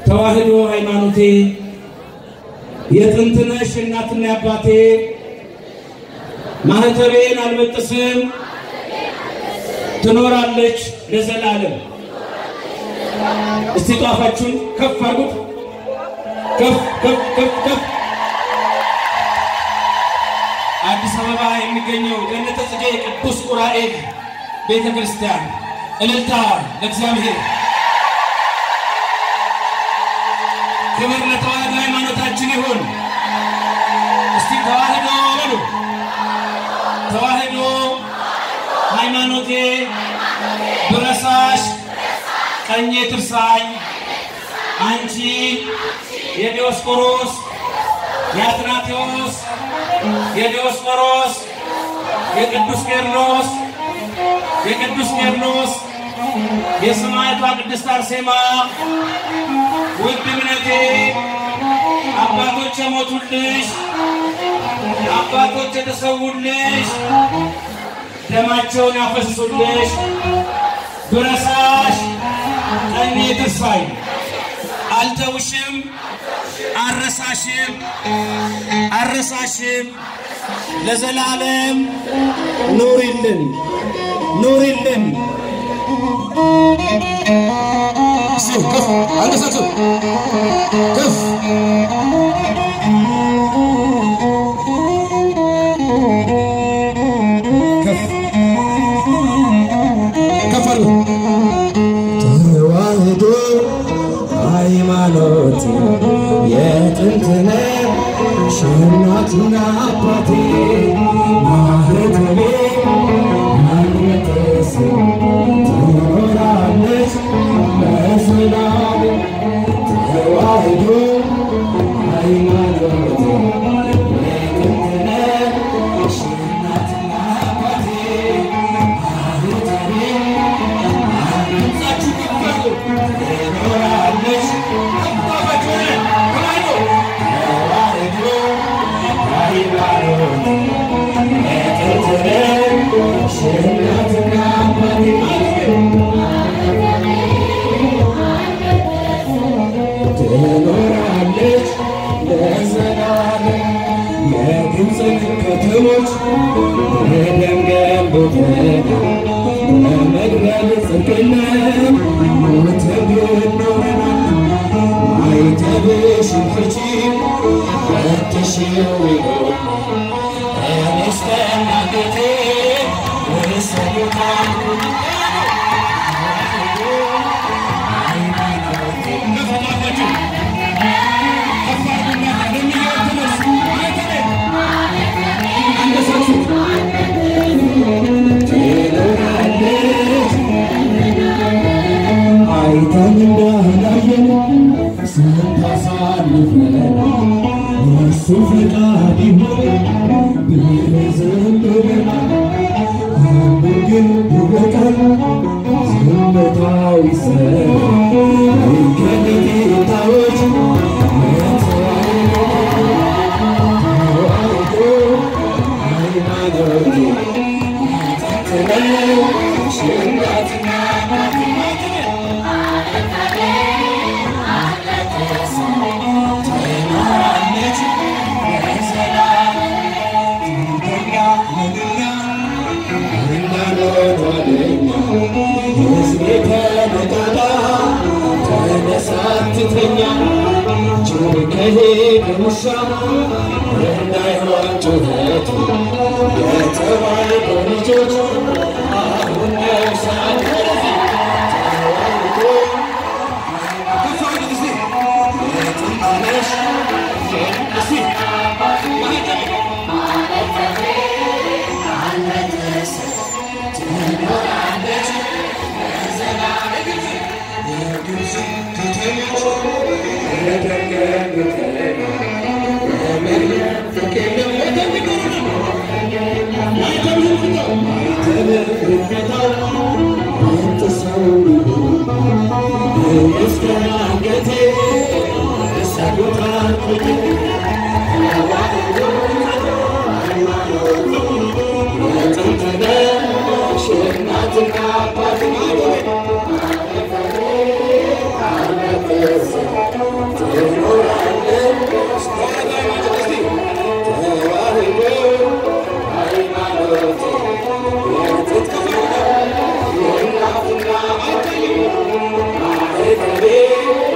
ተዋህዶ ሃይማኖቴ የጥንትነሽ እናትና አባቴ ማህተቤን አልበጥስም ትኖራለች ለዘላለም። እስቲ ጧፋችሁን ከፍ አድርጉት። ከፍ ከፍ ከፍ ከፍ። አዲስ አበባ የሚገኘው ገነተ ጽጌ ቅዱስ ዑራኤል ቤተ ክርስቲያን እልልታ ለእግዚአብሔር። ክብር ለተዋህዶ ሃይማኖታችን ይሁን። እስቲ ተዋህዶ በሉ። ተዋህዶ ሃይማኖቴ ብረሳሽ ቀኜ ትርሳኝ አንቺ የዲዮስቆሮስ የአትናቴዎስ የዲዮስቆሮስ የቅዱስ ቄርሎስ የቅዱስ ቄርሎስ የሰማዕቷ ቅድስት አርሴማ ውድ እምነቴ አባቶች የሞቱልሽ አባቶች የተሰዉልሽ ደማቸውን ያፈስሱልሽ ብረሳሽ ቀኜ ትርሳኝ አልተውሽም አረሳሽም አረሳሽም ለዘላለም ኑሪልን ኑሪልን። እሺ ከፍ አንገሳችሁ ከፍ ከፍ ከፍ አድርጉ። ተዋህዶ ሃይማኖት የጥንትነሽ እናትና አባቴ ማህተቤ ማንነቴስ ትኖራለች ለዘላለም። ተዋህዶ ሃይማኖት የጥንትነሽ እናትና አባቴ ማህተቤ ድምፃችሁ ከፍ አድርጉ። ትኖራለች አባታችሁ ነን። ተዋህዶ ትኖራለች ለዘላለም የግብፅን ከተሞች በደም ገንብተን ለመግደል ጽድቅነት ሞተብን ኖረናል። ማይተብሽን ፍቺ ፈትሽው ይሆን እኔስ ከእናቴ ወሰዱታል ትኖራለች አይተን እንዳላየን ስንታሳልፈን የእሱ ፈቃድ ይሁን ብለን ብለናል። አንዱ ግን ይበቃል ዝምታው ይሰማል። ከጌታዎች ተዋህዶ ሃይማኖት ትነሽ እናትና ትኖራለች ለዘላለም ትተኛ ነንና እንዳንሆን ወደኛ ሕዝቤ ተነቃቃ ተነሳ ትተኛ ጅብ ከሄደ ውሻ እንዳይሆን ጩኸቱ የተዋሕዶ ልጆች አሁን ነው ሰዓቱ ተዋሕዶ የጥንትነሽ እስቲ ትኖራለች የግብፅ ከተሞች እናትና አባት መርከቤ